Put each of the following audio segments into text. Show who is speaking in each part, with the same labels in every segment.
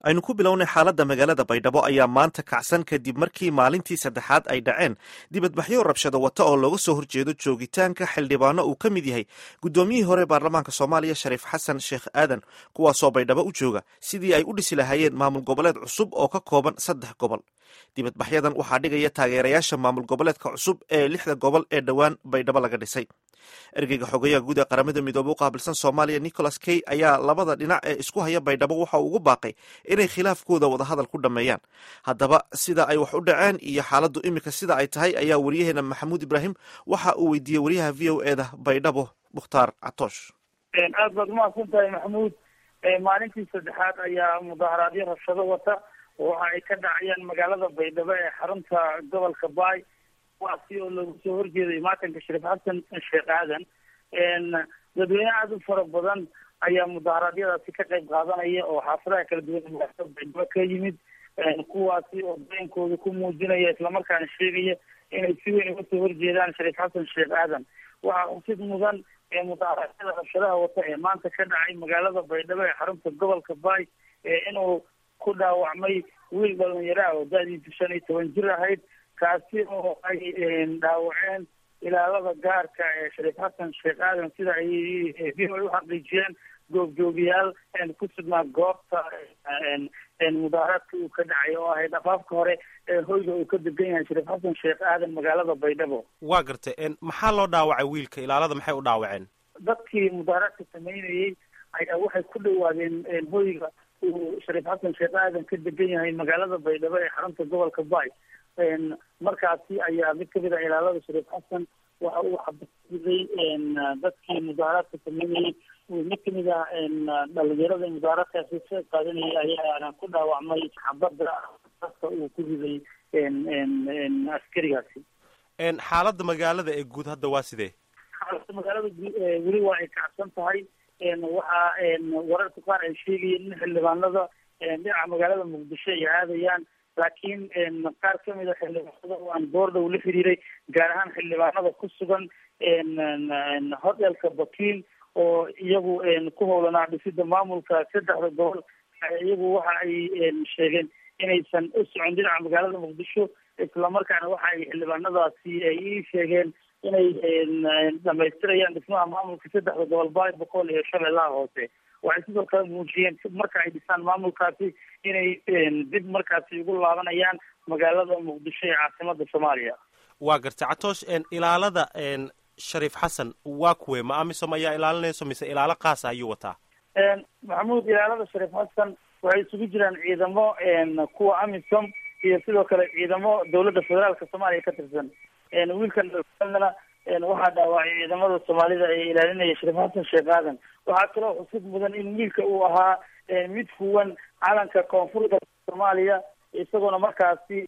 Speaker 1: aynu ku bilownay xaaladda magaalada baydhabo ayaa maanta kacsan kadib markii maalintii saddexaad ay dhaceen dibadbaxyo rabshado wata oo looga soo horjeedo joogitaanka xildhibaano uu ka mid yahay guddoomiyihii hore baarlamaanka soomaaliya shariif xasan sheekh aadan kuwaasoo baydhabo u jooga sidii ay u dhisi lahaayeen maamul goboleed cusub oo ka kooban saddex gobol dibadbaxyadan waxaa dhigaya taageerayaasha maamul goboleedka cusub ee lixda gobol ee dhowaan baydhabo laga dhisay ergeyga xogeyaha guud ee qaramada midoobe u qaabilsan soomaaliya nicholas key ayaa labada dhinac ee isku haya baydhabo waxa uu ugu baaqay inay khilaafkooda wadahadal ku dhammeeyaan haddaba sida ay wax u dhaceen iyo xaaladdu iminka sida ay tahay ayaa wariyaheena maxamuud ibraahim waxa uu weydiiyey wariyaha v o eda baydhabo mukhtaar catoosh
Speaker 2: aad baad umahadsan tahay maxamuud maalintii saddexaad ayaa mudaharaadyo rabshado wata waxa ay ka dhacayaan magaalada baydhabo ee xarunta gobolka baay kuwaasi oo lagu soo horjeeday maatanka shariif xasan sheekh aadan dadweyne aada u fara badan ayaa mudaharaadyadaasi ka qayb qaadanaya oo xaafadaha kala duwan magaalada baydhabo ka yimid kuwaasi oo dareenkooda ku muujinaya islamarkaana sheegaya inay si weyn uga soo horjeedaan shariif xasan sheekh aadan waxaa xusid mudan ee mudaharaadyada rabshadaha wata ee maanta ka dhacay magaalada baydhabo ee xarunta gobolka baay inuu ku dhaawacmay wiil dhalinyaro ah oo da-diisu shan iyo toban jir ahayd kaasi oo ay dhaawaceen ilaalada gaarka ee shariif xasan sheekh aadan sida ay v o a uxaqiijiyeen goobjoogiyaal ku sugnaa goobta mudaaharaadka uu ka dhacay oo ahayd afaafka hore ee hoyga uu ka degan yahay shariif xasan sheekh aadan magaalada baydhabo
Speaker 3: waa gartay maxaa loo dhaawacay wiilka ilaalada maxay u dhaawaceen
Speaker 2: dadkii mudaaharaadka sameynayay ayaa waxay ku dhawaadeen hoyga uu shariif xasan sheekh aadan ka degan yahay magaalada baydhabo ee xarunta gobolka baay markaasi ayaa mid kamid ah ilaalada shariif xasan waxa uu xabasiday dadkii mudaaharaadka sameynayay mid kamid ah dhalinyarada mudaaharaadkaasi ka qaadanayay ayaana ku dhaawacmay xabada dadka uu ku riday askarigaasi
Speaker 3: xaaladda magaalada ee guud hadda waa sidee
Speaker 2: xaaladda magaalada weli waa ay kacsan tahay waxaa wararka qaar ay sheegayeen in xildhibaanada dhinaca magaalada muqdisho ay aadayaan laakiin qaar kamid a xildhibaanada oo aan boordhow la xiriiray gaar ahaan xildhibaanada ku sugan hotelka bakiil oo iyagu ku howlanaa dhisida maamulka saddexda gobol iyagu waxa ay sheegeen inaysan u socon dhinaca magaalada muqdisho islamarkaana waxa ay xildhibaanadaasi ay ii sheegeen inay dhamaystirayaan dhismaha maamulka saddexda gobol baay boqol iyo shabeellaha hoose waxay sidoo kale muujiyeen marka ay dhisaan maamulkaasi inay dib markaasi ugu laabanayaan magaalada muqdisho ee caasimada soomaaliya
Speaker 3: waa gartay catoosh ilaalada shariif xasan waa kuwe ma amisom ayaa ilaalinayso mise ilaalo kaasa ayuu wataa
Speaker 2: maxamuud ilaalada shariif xasan waxay isugu jiraan ciidamo kuwa amisom iyo sidoo kale ciidamo dawladda federaalka soomaaliya ka tirsan wiilkan na waxaa dhaawacay ciidamada soomaalida ee ilaalinaya shariif xasan sheekh aadan waxaa kaloo xusid mudan in wiilka uu ahaa mid huwan calanka koonfurta soomaaliya isagoona markaasi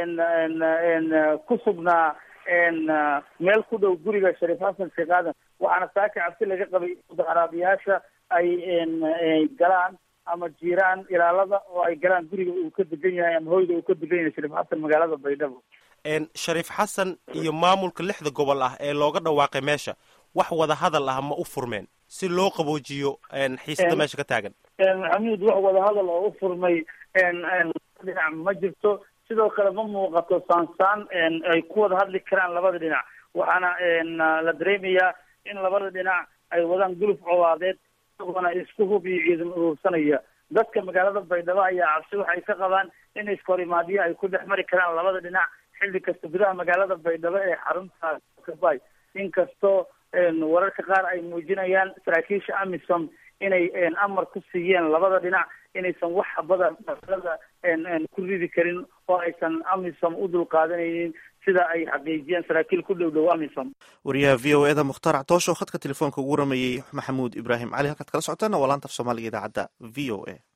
Speaker 2: ku sugnaa meel ku dhow guriga shariif xasan sheekh aadan waxaana saaka cabsi laga qabay mudaharaabiyaasha ay galaan ama jiiraan ilaalada oo ay galaan guriga uu ka degan yahay ama hoyga uu ka degan yahay shariif xasan magaalada baydhabo
Speaker 3: shariif xasan iyo maamulka lixda gobol ah ee looga dhawaaqay meesha wax wada hadal ah ma u furmeen si loo qaboojiyo xiisada meesha ka taagan
Speaker 2: maxamuud wax wada hadal oo u furmay dhinac ma jirto sidoo kale ma muuqato saansaan ay ku wada hadli karaan labada dhinac waxaana la dareemayaa in labada dhinac ay wadaan guluf colaadeed isagoona isku hub iyo ciidan urursanaya dadka magaalada baydhabo ayaa cabsi waxay ka qabaan in iskahorimaadyo ay ku dhex mari karaan labada dhinac xilli kasta gudaha magaalada baydhabo ee xarunta kabay inkastoo wararka qaar ay muujinayaan saraakiisha amisom inay amar ku siiyeen labada dhinac inaysan wax habada magaalada ku ridi karin oo aysan amisom u dulqaadanaynin sida ay xaqiijiyeen saraakiil ku dhow dhow amisom
Speaker 1: wariyaha v o eda mukhtaar catoosho khadka telefoonka ugu rameeyey maxamuud ibraahim cali halkaad kala socotaana waa laanta af soomaaliga idaacadda v o a